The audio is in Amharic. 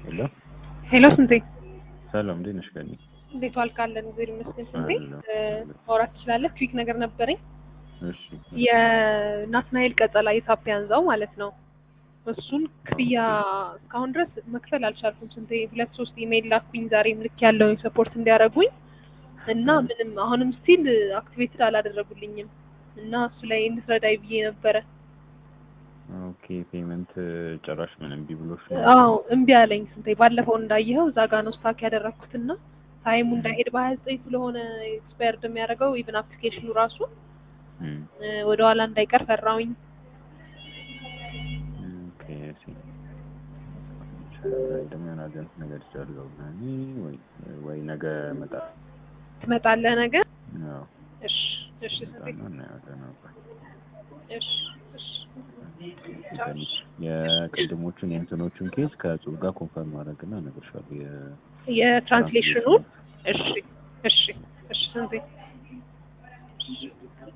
ሄሎ ሄሎ ስንቴ ሰላም፣ እንዴት ነሽ? ገኒ እንዴት ዋልካለን? እግዚአብሔር ይመስገን። ስንቴ አለሁ። ማውራት ትችላለህ? ክዊክ ነገር ነበረኝ። እሺ የናትናኤል ቀጸላ የሳፒያንዛው ማለት ነው። እሱን ክፍያ እስካሁን ድረስ መክፈል አልቻልኩም። ስንቴ ሁለት ሶስት ኢሜይል ላኩኝ። ዛሬም ልክ ያለውን ሰፖርት እንዲያደርጉኝ እና ምንም አሁንም ስቲል አክቲቬትድ አላደረጉልኝም እና እሱ ላይ እንድትረዳይ ብዬ ነበረ። ኦኬ። ፔመንት ጭራሽ ምን እምቢ ብሎሽ ነው? አዎ እምቢ አለኝ። ስንቴ ባለፈው እንዳየኸው እዛ ጋ ነው ስታክ ያደረግኩትና ታይሙ እንዳይሄድ በሀያ ዘጠኝ ስለሆነ ኤክስፓየርድ የሚያደርገው ኢቭን አፕሊኬሽኑ ራሱ እም፣ ወደ ኋላ እንዳይቀር ፈራውኝ። ኦኬ። እሺ ደግሞ የሆነ አጀንት ነገር ይቻለው ገኒ ወይ ወይ ነገ እመጣለሁ። ትመጣለህ ነገር? አዎ እሺ እሺ ስንቴ እመጣለሁ፣ እናያለን አብረን። እሺ እሺ ገኒ የቅድሞቹን የእንትኖቹን ኬዝ ከጽሁፍ ጋር ኮንፈርም ማድረግና እነግርሻለሁ። የ የትራንስሌሽኑን እሺ እሺ እሺ ስንቴ